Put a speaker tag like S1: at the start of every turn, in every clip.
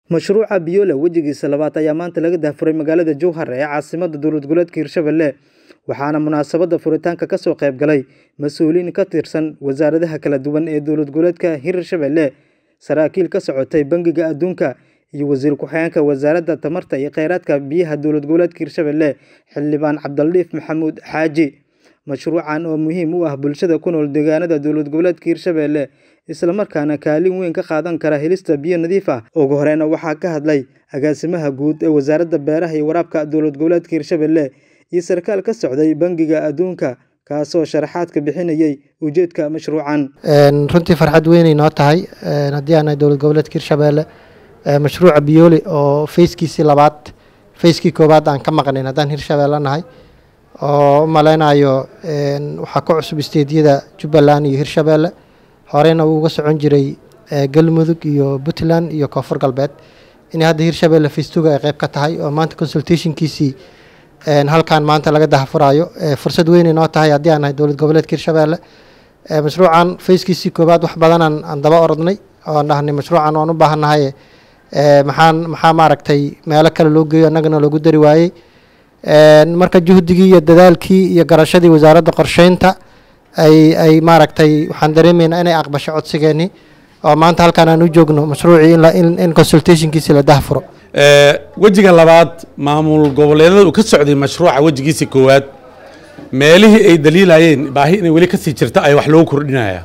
S1: Mashruuca Biola wejigiisa labaad ayaa maanta laga daahfuray magaalada Jowhar ee caasimadda dowlad goboleedka Hirshabelle waxaana munaasabadda furitaanka ka soo qayb galay mas'uuliyiin ka tirsan wasaaradaha kala duwan ee dowlad goboleedka Hirshabelle saraakiil ka socotay Bangiga Adduunka iyo wasiir ku-xigeenka wasaaradda tamarta iyo kheyraadka biyaha dowlad goboleedka Hirshabelle xildhibaan Cabdilatiif Maxamuud Xaaji mashruucan oo muhiim u ah bulshada ku nool deegaanada dowlad goboleedka Hirshabelle isla markaana kaalin weyn ka qaadan kara helista biyo nadiif ah ugu horeyna waxaa ka hadlay agaasimaha guud ee wasaaradda beeraha iyo waraabka dowlad goboleedka Hirshabelle iyo sarkaal ka socday Bangiga Adduunka kaasoo sharaxaad ka bixinayay ujeedka mashruucan
S2: runtii farxad weynay noo tahay haddii aan nahay dowlad goboleedka Hirshabelle mashruuca Bioli oo fayskiisii labaad fayskii koowaad aan ka maqnayn haddaan Hirshabelle nahay oo u maleynayo waxaa ku cusub isteediyada Jubbaland iyo Hirshabelle horeyna wuu uga socon jiray Galmudug iyo Puntland iyo Koonfur Galbeed in hadda Hirshabelle faystuga ay qayb ka tahay oo maanta consultationkiisii halkan maanta laga dahfurayo fursad weynay noo tahay haddii aan nahay dowlad goboleedka Hirshabelle mashruucan fayskiisii koowaad wax badan aan daba orodnay oo aan dhahnay mashruucan waan u baahannahay maxaan maxaa maaragtay meelo kale loo geeyo annagana loogu dari waayey marka juhdigii iyo dadaalkii iyo garashadii wasaaradda qorsheynta ay ay maaragtay waxaan dareemaynaa inay aqbasho codsigeennii oo maanta halkaan aan u joogno mashruucii in in consultationkiisi la dahfuro
S3: wejiga labaad maamul goboleedyada uu ka socday mashruuca wejigiisa koowaad meelihii ay daliilayeen baahi inay weli kasii jirto ay wax loogu kordhinaya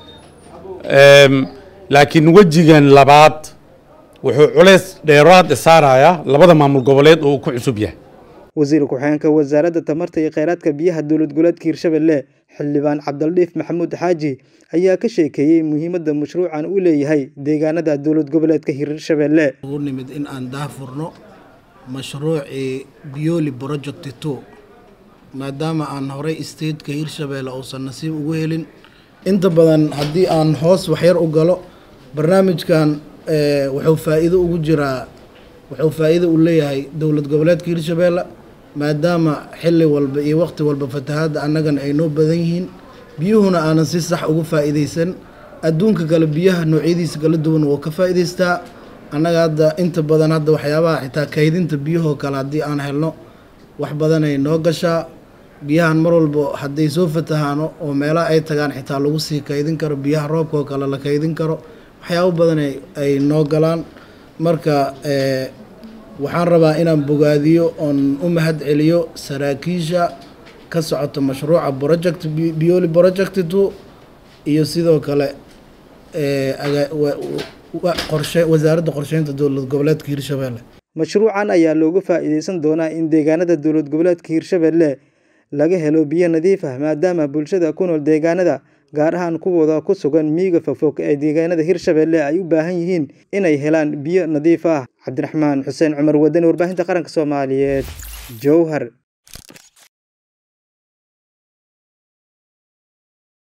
S3: laakiin wejigan labaad wuxuu culays dheeraad saarayaa labada maamul goboleed oo uu ku cusub yahay
S1: wasiir ku-xigeenka wasaaradda tamarta iyo kheyraadka biyaha dowlad goboleedka Hirshabelle xildhibaan Cabdilatiif Maxamuud Xaaji ayaa ka sheekeeyay muhiimadda mashruucan uu leeyahay deegaanada dowlad goboleedka Hirshabelle
S4: ugu nimid in aan daahfurno mashruucii Bioli Project 2 maadaama aan horey stateka Hirshabelle uusan nasiib ugu helin inta badan haddii aan hoos waxyar u galo barnaamijkan wuxuu faa'iido ugu jiraa wuxuu faa'iido u leeyahay dowlad goboleedka Hirshabelle maadaama xilli walba iyo waqti walba fatahaadda annagana ay noo badan yihiin biyuhuna aanan si sax ugu faa'iidaysan adduunka kale biyaha noocyadiisa kala duwan wuu ka faa'iidaystaa annaga hadda inta badan hadda waxyaabaha xitaa kaydinta biyahoo kale haddii aan helno wax badanay noo gashaa biyahan mar walba hadday soo fatahaano oo meelaha ay tagaan xitaa lagu sii kaydin karo biyaha roobka oo kale la kaydin karo waxyaabo badan ay noo galaan marka waxaan rabaa inaan bogaadiyo oon u mahad celiyo saraakiisha ka socota mashruuca project bioli project two iyo sidoo kale qorshe wasaaradda qorsheynta dowlad goboleedka hirshabelle
S1: mashruucan ayaa looga faa'iideysan doonaa in deegaanada dowlad goboleedka hirshabelle laga helo biyo nadiif ah maadaama bulshada ku nool deegaanada gaar ahaan kuwooda ku sugan miyiga fogfog ee deegaanada hirshabelle ay u baahan yihiin inay helaan biyo nadiif ah cabdiraxmaan xuseen cumar wadani warbaahinta qaranka soomaaliyeed jowhar